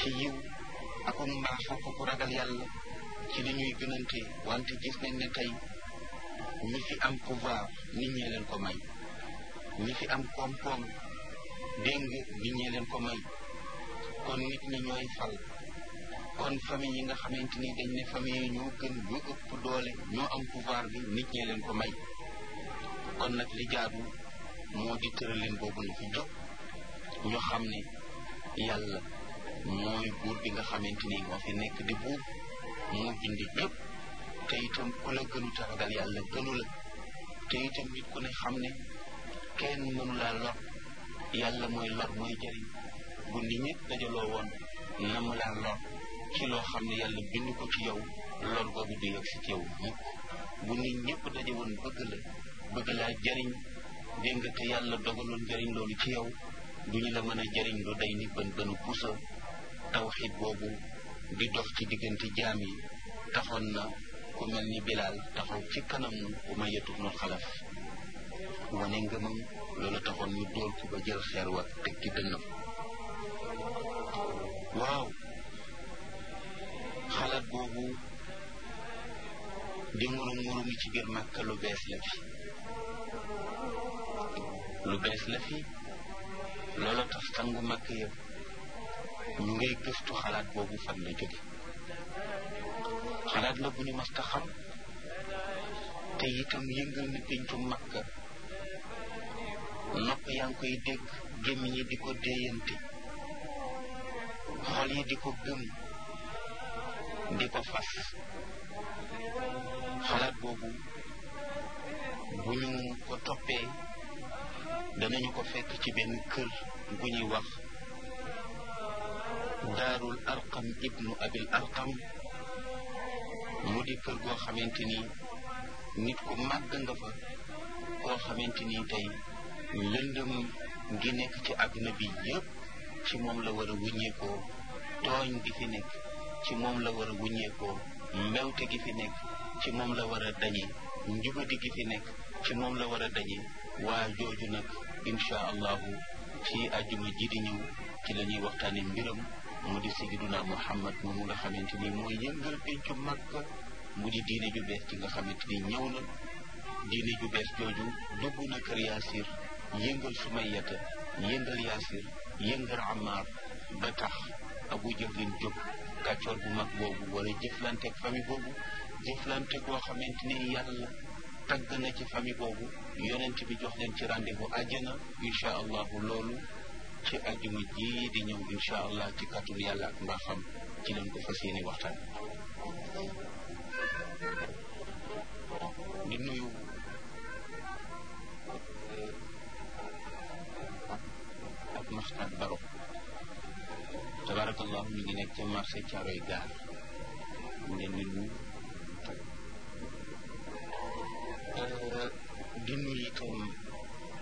ci yiw ak mbaax ak ku ragal yàlla ci li ñuy gënante wante gis nañ ne tey ñi fi am pouvoir nit ñee leen ko may ñi fi am koom-koom dégg nga nit ñee leen ko may kon nit ñi ñooy fal kon famille yi nga xamante ni dañ ne famille yi ñoo gën ñoo ëpp doole ñoo am pouvoir bi nit ñee leen ko may kon nag li jaadu moo di tëralin boobu na fi jóg ñu xam ne yàlla mooy buur bi nga xamante ni moo fi nekk di buur moo bindi ñëpp te itam ku la gënu taragal yàlla gënu la te itam nit ku ne xam ne kenn mënu laa lor yàlla mooy lor mooy jëriñ bu nit ñëpp dajaloo woon na mu laa lor ci loo xam ne yàlla bind ko ci yow lor boobu du yegg si ci yow mukk bu nit ñëpp daje woon bëgg la bëgg laa jëriñ dégg nga te yàlla dogaloon jëriñ loolu ci yow duñu la mën a jëriñ lu day ni bën bënu pusa tawxid boobu di dox ci diggante jaam yi taxoon na ku mel ni bilaal taxaw ci kanamu umayatu bnu xalaf wane ngëmam loolu taxoon ñu dóor ko ba jël xeer wa teg ci dënnam waaw xalaat boobu di murum murumi ci biir màkka lu bees la fi lu bees la fi loola tax sangu màkk yëpp ñu ngay gëstu xalaat boobu fan la jóge xalaat la bu ñu mas ta xam te itam yëngal na péncu màkka nopp yaa ngi koy dégg gémmiñ yi di ko déeyante xol yi di ko gëm di ko fas xalaat boobu bu ñu ko toppee danañu ko fekk ci benn kër gu ñuy wax daarul arqam ibnu abil arqam mu di kër goo xamante ni nit ku màgg nga fa koo xamante ni tey lëndëm gi nekk ci àdduna bi yépp ci moom la war a wuññeekoo tooñ gi fi nekk ci moom la war a wuññeekoo mbewte gi fi nekk ci moom la war a dañe njubadi gi fi nekk ci moom la war a dañe waa jooju nag insha allahu ci àjjuma ji di ñëw ci la ñuy waxtaane mbiram mu di sayyiduna muhammad moomu nga xamante ni mooy yëngal pencu Makka mu di diine ju bees ci nga xamante ni ñëw na diine ju bees jooju dugg na kër yaasir yëngal sumayata yëngal yaasir yëngal amaar ba tax abu jahlin jóg kàccoor bu mag boobu wala jëflanteeg famille boobu jëflante goo xamante ni yàlla tagg na ci famille boobu yonent bi jox leen ci rendez-vous àjjana incha allahu loolu ci àjjuma ji di ñëw incha allah ci kàttanu yàlla ak mbaaxam ci leen ko fas yéene waxtaan di nuyu ak maxtaat baro tabarakallahu ñu ngi nekk ca marché Caaroy gaar mu leen di nuyu